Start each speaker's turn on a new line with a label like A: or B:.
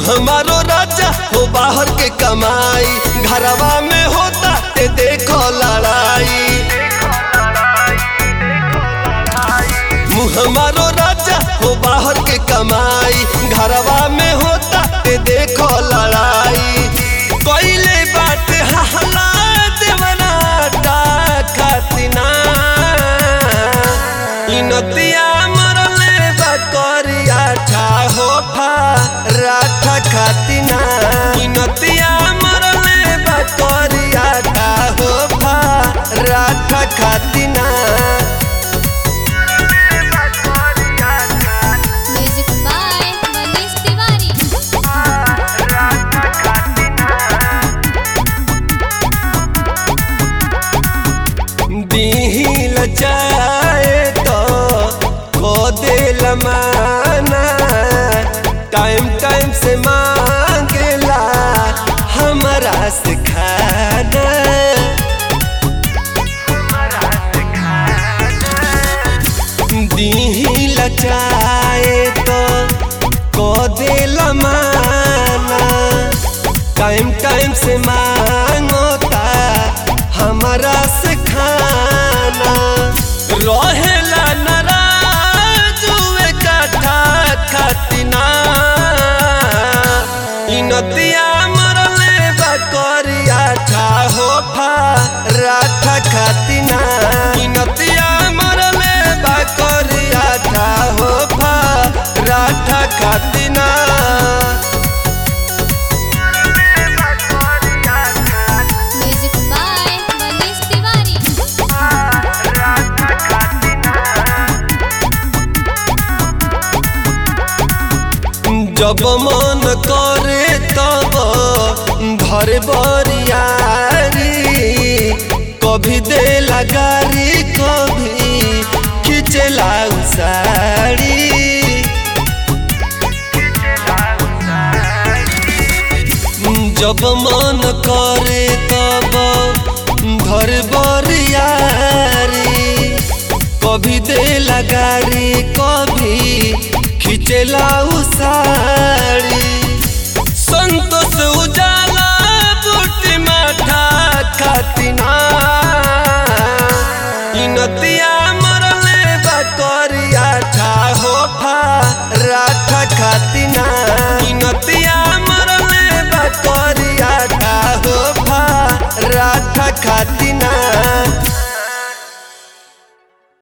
A: हमारो राजा हो बाहर के कमाई घरवा में होता ते देखो लड़ाई मुँह हमारो राजा हो बाहर के कमाई घरवा में होता ते देखो लड़ाई कोइले बात हहला देवना खातिना इनतिया मरले बकरिया ठा हो फा राठा खातिना इनतिया मरले बकरिया ठा हो फा राठा खातिना
B: म्यूजिक बाय मनीष तिवारी
A: दीही लचाए तो खो दे लमाना टाइम टाइम से मांगेला हमारा से खाना दीही लचाए तो खो दे लमाना टाइम टाइम से मांगोता हमारा से खाना रहेला नाराज हुए काठा खातिना इनतिया मरले बकरिया ठा हो फा राठा खातिना इनतिया मरले बकरिया ठा हो फा राठा खातिना
B: म्यूजिक बाय मनीष तिवारी
A: जब मन करे तब धर बरियारी कभी दे लगारी कभी खिंचला साड़ी जब मन करे तब धर बरियारी कभी दे लगारी कभी खिंचला साड़ी संतोष उजाला बूटी माथा खातिना इनतिया मरले बकरिया ठा हो फा राठा खातिना इनतिया मरले बकरिया ठा हो फा राठा खातिना